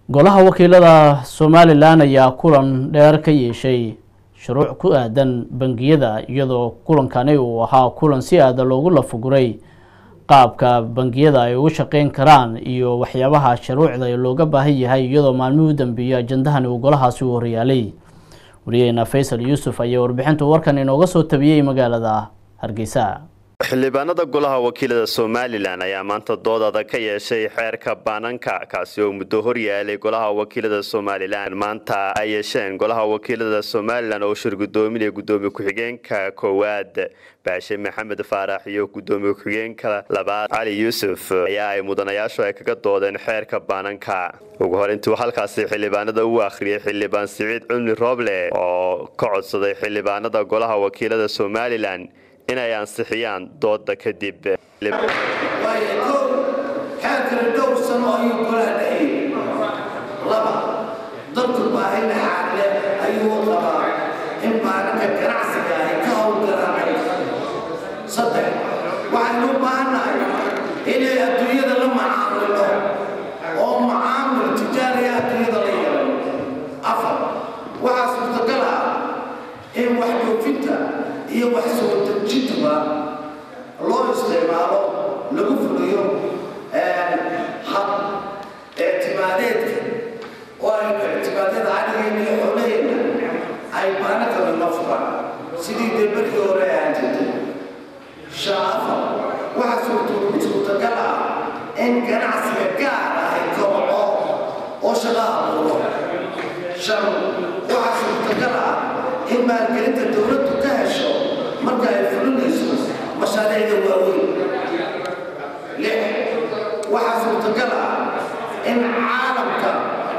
golaha wakiilada somalilan ayaa kulan dheer ka yeeshay shuruuc ku aadan bangiyada iyadoo kulankani uu ahaa kulan si aada loogu lafuguray qaabka bangiyada ay ugu shaqeyn karaan iyo waxyaabaha shuruucda looga baahan yahay iyadoo maalmihii u dambeeyey ajandahani uu golahaasi u horyaalay wariyaheena faysal yuusuf ayaa warbixintu warkan inooga soo tabiyey magaalada hargeysa xildhibaanada golaha wakiilada somalilan ayaa maanta dood adag ka yeeshay xeerka baananka kaasi oo muddo horyaalay golaha wakiilada somalilan maanta ay yeesheen golaha wakiilada somalilan oo shir gudoominaya gudoomiye ku-xigeenka koowaad baashe maxamed faarax iyo gudoomiye ku-xigeenka labaad cali yuusuf ayaa ay mudanayaashu ay kaga doodeen xeerka baananka ugu hor intuu halkaasi xildhibaanada u akhriyay xildhibaan siciid cumli rooble oo ka codsaday xildhibaanada golaha wakiilada somalilan inay ansixiyaan dooda kadib waayo kow xeerkana dhowr sano ayuu golaha dhexeeyey laba dadku baahina xaaqle ayuu qabaa in maalinka ganacsiga ay ka howlgalaan saddex waxaynu u baahannahay inay adduunyada la macaamilo oo macaamil tijaariya adduunyada la yeelo afar waxaa suurtagal ah in wax dhoofinta iyo wax soo dejintuba loo isticmaalo lagu fuliyo hab ictimaadeedka oo aynu ictimaadyada cadigeena iyo xoolaheenna ay baanakala la furaan sidii dee markii hore ahaan jirtay shan afar waxaa suurtagal ah in ganacsiga gaar ah ay kobco oo shaqa abuuro shan waxaa suurtagal ah in maalgelinta dowladdu ka hesho marka ay fulinayso mashaariicda waaweyn lix waxaa suurtagal ah in caalamka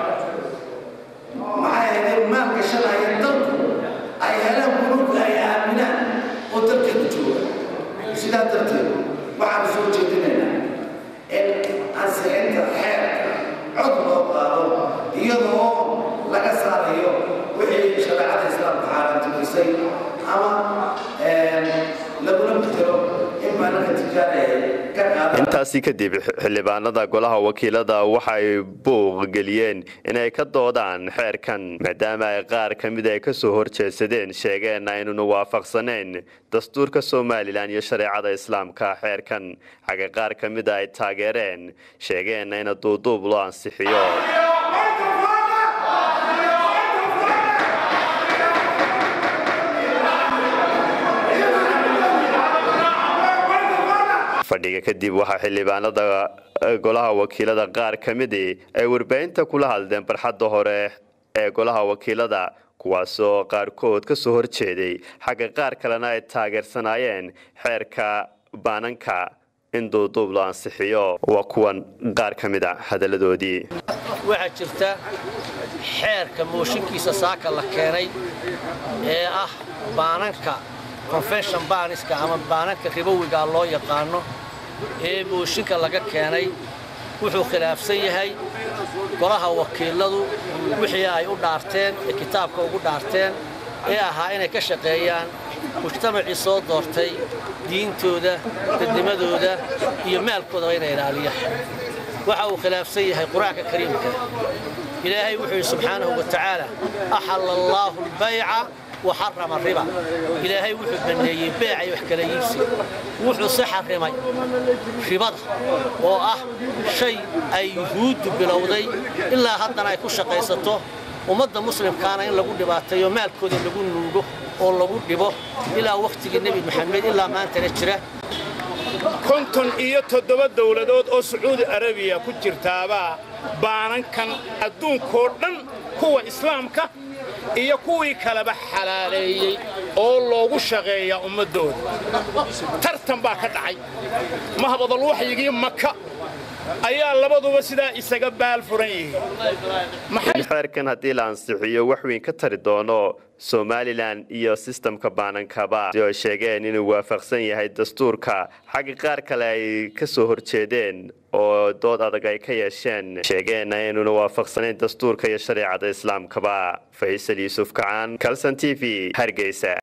maxay ahayd maalgashanaya dalku ay helaan bunuga ay aaminaan oo dalkeedu jooga sidaa darteed waxaan soo jeedinaynaa in ansixinta xeerka cod loo qaado iyadoo laga saarayo wixii shareecada islaamka xaaraantimiysay ama lagula bedelo in maalinka tijaara intaasi kadib xildhibaanada golaha wakiilada waxay buuq geliyeen inay ka doodaan xeerkan maadaama ay qaar ka mid ay kasoo horjeedsadeen sheegeen aynuna waafaqsanayn dastuurka somalilan iyo shareecada islaamka xeerkan xaga qaar ka mida ay taageereen sheegeenna ina duuduub loo ansixiyo fadhiga kadib waxaa xildhibaanada golaha wakiilada qaar ka midii ay warbaahinta kula hadleen barxadda hore ee golaha wakiilada kuwaasoo qaarkood ka soo horjeeday xagga qaar kalena ay taageersanaayeen xeerka baananka in duuduub loo ansixiyo waa kuwan qaar ka mid a hadalladoodii waxaa jirta xeerka mooshinkiisa saaka la keenay ee ah baananka confession baaniska ama baananka ribowigaa loo yaqaano ee mooshinka laga keenay wuxuu khilaafsan yahay golaha wakiiladu wixii ay u dhaarteen ee kitaabka ugu dhaarteen ee ahaa inay ka shaqeeyaan mujtamacii soo doortay diintooda dadnimadooda iyo maalkoodaba inay ilaaliyaan waxa uu khilaafsan yahay qur-aanka kariimka ilaahay wuxuu yidhi subxaanahu wa tacaala axalla allaahu albayca وحرم الربا إلهي وحو بنيي بيع وحكلا يبسي وحو سحر رمي ربا وآه شيء أي يهود بلودي إلا هدنا يكون شقيسته ومدى مسلم كان إن لقود باتيو مال كود لقود نوغو oo lagu dhibo ilaa wakhtigii nebi maxamed ilaa maantana jira konton iyo toddoba dowladood oo sacuudi arabiya ku jirtaabaa baanankan adduunkoo dhan kuwa islaamka iyo kuwii kaleba xalaaleeyey oo loogu shaqeeyaa ummaddooda tartan baa ka dhacay mahbadal waxyigii maka ayaa labaduba sidaa isaga baal furan yihiin xeerkan haddii la ansixiyo wax weyn ka tari doono somalilan iyo sistamka baanankaba si ay sheegeen inuu waafaqsan yahay dastuurka xagga qaar kale ay ka soo horjeedeen oo dood adag ay ka yeesheen sheegeenna inuuna waafaqsanayn dastuurka iyo shareecada islaamkaba faysal yuusuf kacaan kalson t v hargeysa